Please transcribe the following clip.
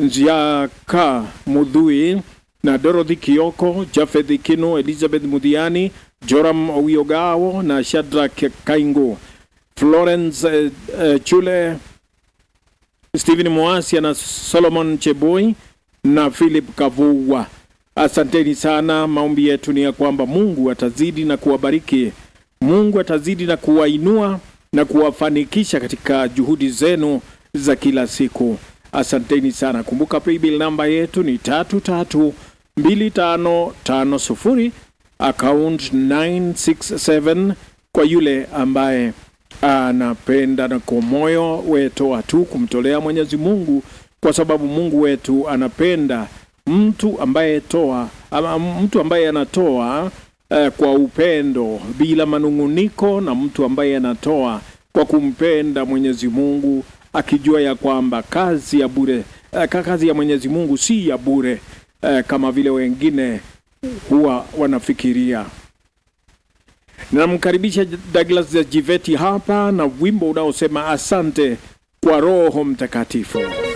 Nziaka Mudhui na Dorothy Kioko, Jafeth Kino, Elizabeth Mudhiani, Joram Owiogao na Shadrack Kaingo, Florence eh, eh, Chule, Stephen Moasia na Solomon Cheboi na Philip Kavuwa. Asanteni sana. Maombi yetu ni ya kwamba Mungu atazidi na kuwabariki, Mungu atazidi na kuwainua na kuwafanikisha katika juhudi zenu za kila siku. Asanteni sana. Kumbuka paybill namba yetu ni tatu tatu mbili tano tano sufuri account 967 kwa yule ambaye anapenda na kwa moyo wetoa tu kumtolea Mwenyezi Mungu, kwa sababu Mungu wetu anapenda mtu ambaye toa ama mtu ambaye anatoa eh, kwa upendo bila manung'uniko, na mtu ambaye anatoa kwa kumpenda Mwenyezi Mungu akijua ya kwamba kazi ya bure eh, kazi ya Mwenyezi Mungu si ya bure eh, kama vile wengine huwa wanafikiria. Namkaribisha Douglas Jiveti hapa na wimbo unaosema asante kwa Roho Mtakatifu.